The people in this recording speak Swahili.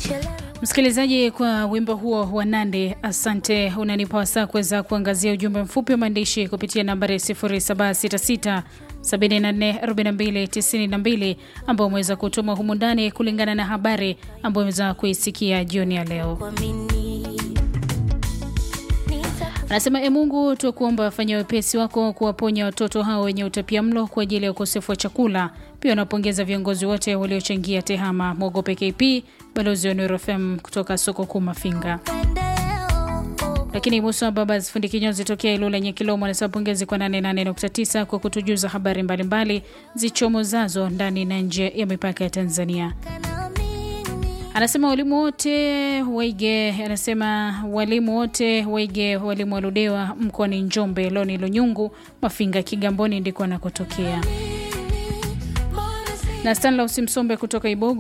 Msikilizaji, kwa wimbo huo wa Nande, asante. Unanipa wasaa kuweza kuangazia ujumbe mfupi wa maandishi kupitia nambari 0766 744292 ambao umeweza kutuma humu ndani kulingana na habari ambayo umeweza kuisikia jioni ya leo. Anasema, e Mungu, tukuomba wafanya wepesi wako kuwaponya watoto hao wenye utapia mlo kwa ajili ya ukosefu wa chakula. Pia wanapongeza viongozi wote waliochangia tehama. Mwogope KP, balozi wa Nuru FM kutoka soko kuu Mafinga. Lakini Musa Baba fundi kinyozi tokea Ilula Nyekilomo anasema pongezi kwa 88.9 kwa kutujuza habari mbalimbali zichomozazo ndani na nje ya mipaka ya Tanzania. Anasema walimu wote Waige, anasema walimu wote Waige, walimu wa Ludewa mkoani Njombe, Loni Lunyungu, Mafinga, Kigamboni ndiko anakotokea. Na Stanlaus Msombe kutoka Ibogo